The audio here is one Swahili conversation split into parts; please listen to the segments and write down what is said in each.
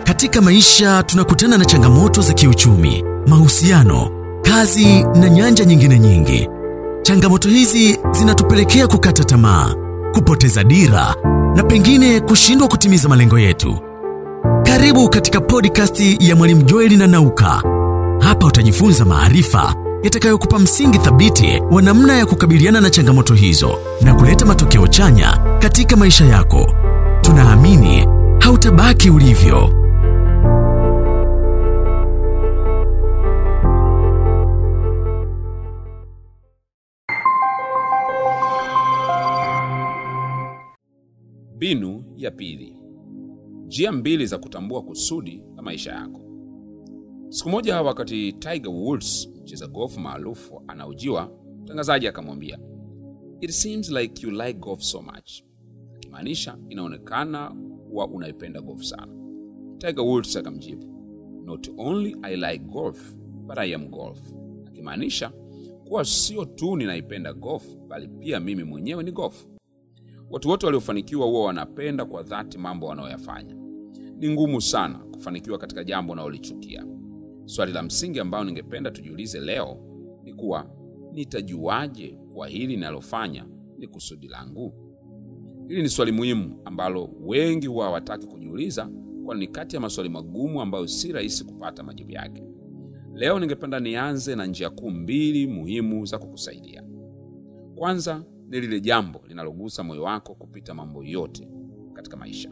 Katika maisha tunakutana na changamoto za kiuchumi, mahusiano, kazi na nyanja nyingine nyingi. Changamoto hizi zinatupelekea kukata tamaa, kupoteza dira na pengine kushindwa kutimiza malengo yetu. Karibu katika podcast ya Mwalimu Joeli na Nauka. Hapa utajifunza maarifa yatakayokupa msingi thabiti wa namna ya kukabiliana na changamoto hizo na kuleta matokeo chanya katika maisha yako. Tunaamini hautabaki ulivyo. Mbinu ya pili: njia mbili za kutambua kusudi la maisha yako. Siku moja, wakati Tiger Woods, mcheza golfu maarufu, anaojiwa, mtangazaji akamwambia, it seems like you like golf so much, akimaanisha inaonekana kuwa unaipenda golf sana. Tiger Woods akamjibu, not only I like golf but I am golf, akimaanisha kuwa sio tu ninaipenda golf bali pia mimi mwenyewe ni golf. Watu wote waliofanikiwa huwa wanapenda kwa dhati mambo wanayoyafanya. Ni ngumu sana kufanikiwa katika jambo unalolichukia. Swali la msingi ambalo ningependa tujiulize leo ni kuwa nitajuaje kwa hili ninalofanya ni kusudi langu? Hili ni swali muhimu ambalo wengi huwa hawataki kujiuliza, kwani ni kati ya maswali magumu ambayo si rahisi kupata majibu yake. Leo ningependa nianze na njia kuu mbili muhimu za kukusaidia. Kwanza ni lile jambo linalogusa moyo wako kupita mambo yote katika maisha.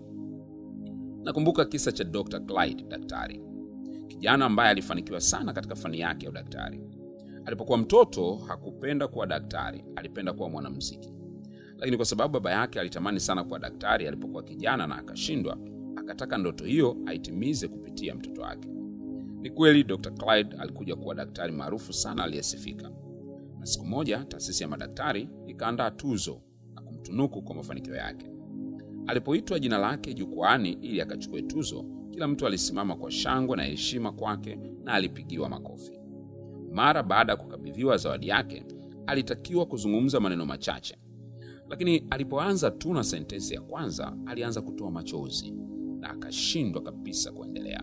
Nakumbuka kisa cha Dr. Clyde, daktari kijana ambaye alifanikiwa sana katika fani yake ya udaktari. Alipokuwa mtoto hakupenda kuwa daktari, alipenda kuwa mwanamuziki. Lakini kwa sababu baba yake alitamani sana kuwa daktari alipokuwa kijana na akashindwa, akataka ndoto hiyo aitimize kupitia mtoto wake. Ni kweli Dr. Clyde alikuja kuwa daktari maarufu sana aliyesifika, na siku moja taasisi ya madaktari ikaandaa tuzo na kumtunuku kwa mafanikio yake. Alipoitwa jina lake jukwaani ili akachukue tuzo, kila mtu alisimama kwa shangwe na heshima kwake na alipigiwa makofi. Mara baada ya kukabidhiwa zawadi yake, alitakiwa kuzungumza maneno machache, lakini alipoanza tu na sentensi ya kwanza, alianza kutoa machozi na akashindwa kabisa kuendelea.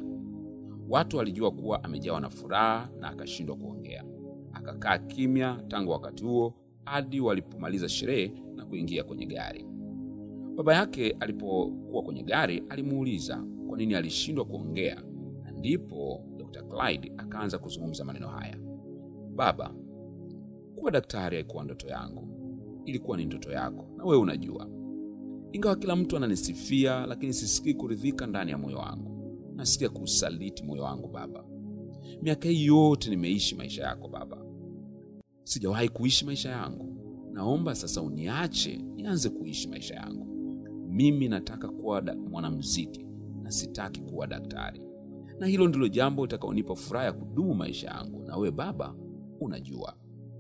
Watu walijua kuwa amejawa na furaha na akashindwa kuongea. Akakaa kimya tangu wakati huo hadi walipomaliza sherehe na kuingia kwenye gari. Baba yake alipokuwa kwenye gari alimuuliza kwa nini alishindwa kuongea, na ndipo Dr. Clyde akaanza kuzungumza maneno haya: Baba, kuwa daktari haikuwa ndoto yangu, ilikuwa ni ndoto yako, na wewe unajua. Ingawa kila mtu ananisifia, lakini sisikii kuridhika ndani ya moyo wangu. Nasikia kuusaliti moyo wangu Baba. Miaka hii yote nimeishi maisha yako Baba, sijawahi kuishi maisha yangu. Naomba sasa uniache nianze kuishi maisha yangu. Mimi nataka kuwa mwanamuziki na sitaki kuwa daktari, na hilo ndilo jambo litakaonipa furaha ya kudumu maisha yangu, na wewe Baba unajua.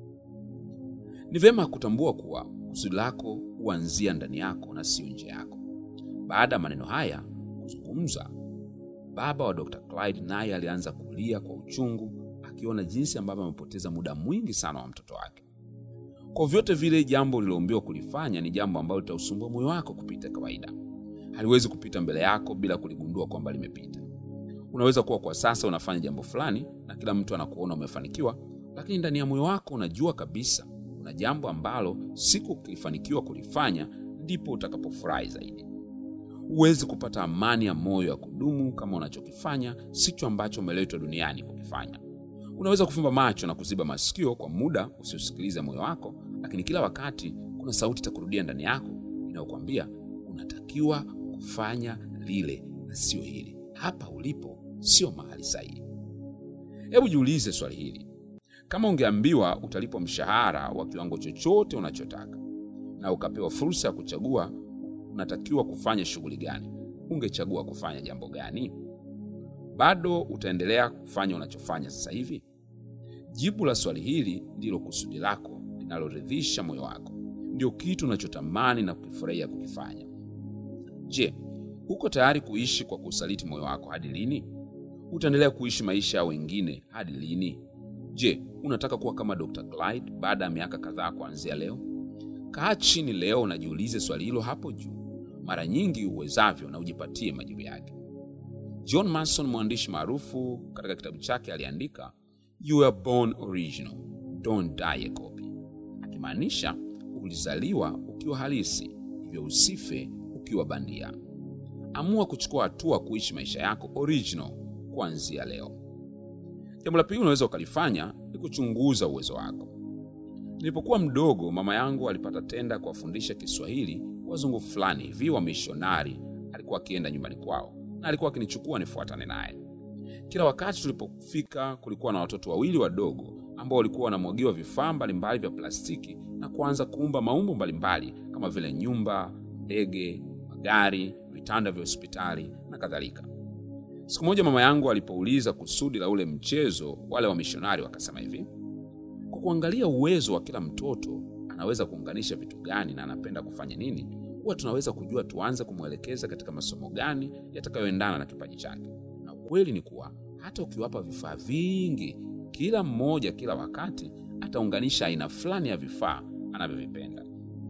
Ni vyema kutambua kuwa kusudi lako huanzia ndani yako na sio nje yako. Baada ya maneno haya kuzungumza, baba wa Dr. Clyde naye alianza kulia kwa uchungu, akiona jinsi ambavyo amepoteza muda mwingi sana wa mtoto wake. Kwa vyote vile, jambo liloombiwa kulifanya ni jambo ambalo litausumbua moyo wako kupita kawaida. Haliwezi kupita mbele yako bila kuligundua kwamba limepita. Unaweza kuwa kwa sasa unafanya jambo fulani na kila mtu anakuona umefanikiwa, lakini ndani ya moyo wako unajua kabisa kuna jambo ambalo siku ukifanikiwa kulifanya ndipo utakapofurahi zaidi. Huwezi kupata amani ya moyo ya kudumu kama unachokifanya sicho ambacho umeletwa duniani kukifanya. Unaweza kufumba macho na kuziba masikio kwa muda usiosikiliza moyo wako, lakini kila wakati kuna sauti itakurudia ndani yako inayokwambia unatakiwa kufanya lile na sio hili. Hapa ulipo sio mahali sahihi. Hebu jiulize swali hili: kama ungeambiwa utalipwa mshahara wa kiwango chochote unachotaka na ukapewa fursa ya kuchagua unatakiwa kufanya shughuli gani, ungechagua kufanya jambo gani? Bado utaendelea kufanya unachofanya sasa hivi? Jibu la swali hili ndilo kusudi lako linaloridhisha moyo wako, ndio kitu unachotamani na kukifurahia kukifanya. Je, uko tayari kuishi kwa kusaliti moyo wako hadi lini? Utaendelea kuishi maisha ya wengine hadi lini? Je, unataka kuwa kama Dr. Clyde baada ya miaka kadhaa kuanzia leo? Kaa chini leo unajiulize swali hilo hapo juu mara nyingi uwezavyo, na ujipatie majibu yake. John Mason, mwandishi maarufu, katika kitabu chake aliandika you are born original, don't die a copy, akimaanisha ulizaliwa ukiwa halisi, hivyo usife ukiwa bandia. Amua kuchukua hatua kuishi maisha yako original kuanzia leo. Jambo la pili unaweza ukalifanya ni kuchunguza uwezo wako. Nilipokuwa mdogo, mama yangu alipata tenda kuwafundisha Kiswahili wazungu fulani hivi wa mishonari. Alikuwa akienda nyumbani kwao na alikuwa akinichukua nifuatane naye. Kila wakati tulipofika, kulikuwa na watoto wawili wadogo ambao walikuwa wanamwagiwa vifaa mbalimbali vya plastiki na kuanza kuumba maumbo mbalimbali kama vile nyumba, ndege, magari, vitanda vya hospitali na kadhalika. Siku moja mama yangu alipouliza kusudi la ule mchezo, wale wamishonari wakasema hivi: kwa kuangalia uwezo wa kila mtoto, anaweza kuunganisha vitu gani na anapenda kufanya nini, huwa tunaweza kujua tuanze kumwelekeza katika masomo gani yatakayoendana na kipaji chake. Na ukweli ni kuwa hata ukiwapa vifaa vingi, kila mmoja kila wakati ataunganisha aina fulani ya vifaa anavyovipenda.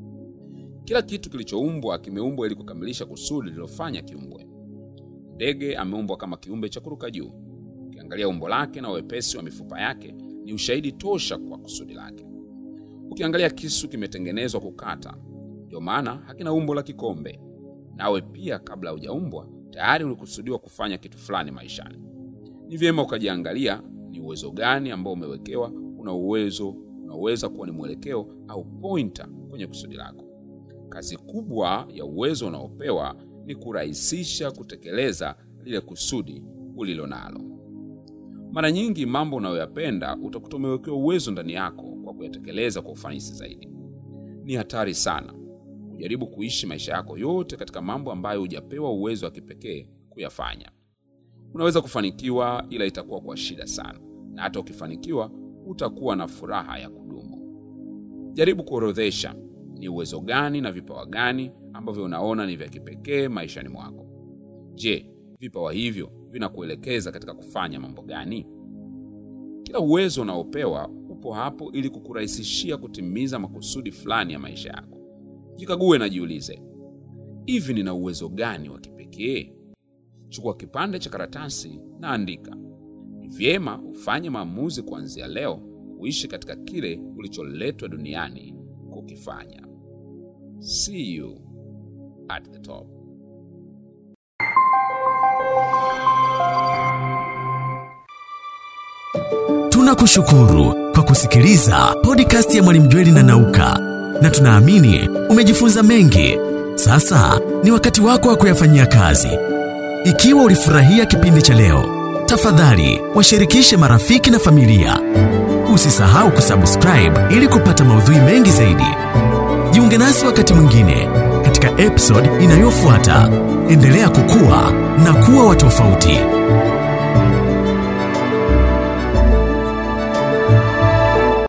Kila kitu kilichoumbwa kimeumbwa ili kukamilisha kusudi lililofanya kiumbwe. Ndege ameumbwa kama kiumbe cha kuruka juu. Ukiangalia umbo lake na wepesi wa mifupa yake ni ushahidi tosha kwa kusudi lake. Ukiangalia kisu kimetengenezwa kukata, ndio maana hakina umbo la kikombe. Nawe pia, kabla hujaumbwa, tayari ulikusudiwa kufanya kitu fulani maishani. Ni vyema ukajiangalia ni uwezo gani ambao umewekewa, una uwezo unaweza kuwa ni mwelekeo au pointer kwenye kusudi lako. Kazi kubwa ya uwezo unaopewa ni kurahisisha kutekeleza lile kusudi ulilo nalo. Mara nyingi mambo unayoyapenda utakuta umewekewa uwezo ndani yako kwa kuyatekeleza kwa ufanisi zaidi. Ni hatari sana kujaribu kuishi maisha yako yote katika mambo ambayo hujapewa uwezo wa kipekee kuyafanya. Unaweza kufanikiwa, ila itakuwa kwa shida sana, na hata ukifanikiwa utakuwa na furaha ya kudumu. Jaribu kuorodhesha ni uwezo gani na vipawa gani ambavyo unaona ni vya kipekee maishani mwako. Je, vipawa hivyo vinakuelekeza katika kufanya mambo gani? Kila uwezo unaopewa upo hapo ili kukurahisishia kutimiza makusudi fulani ya maisha yako. Jikague na jiulize, hivi nina uwezo gani wa kipekee? Chukua kipande cha karatasi na andika. Ni vyema ufanye maamuzi kuanzia leo kuishi katika kile ulicholetwa duniani kukifanya. See you at the top. Tunakushukuru kwa kusikiliza podcast ya Mwalimu Jweli na Nauka, na tunaamini umejifunza mengi. Sasa ni wakati wako wa kuyafanyia kazi. Ikiwa ulifurahia kipindi cha leo, tafadhali washirikishe marafiki na familia. Usisahau kusubscribe ili kupata maudhui mengi zaidi. Jiunge nasi wakati mwingine katika episode inayofuata. Endelea kukua na kuwa wa tofauti.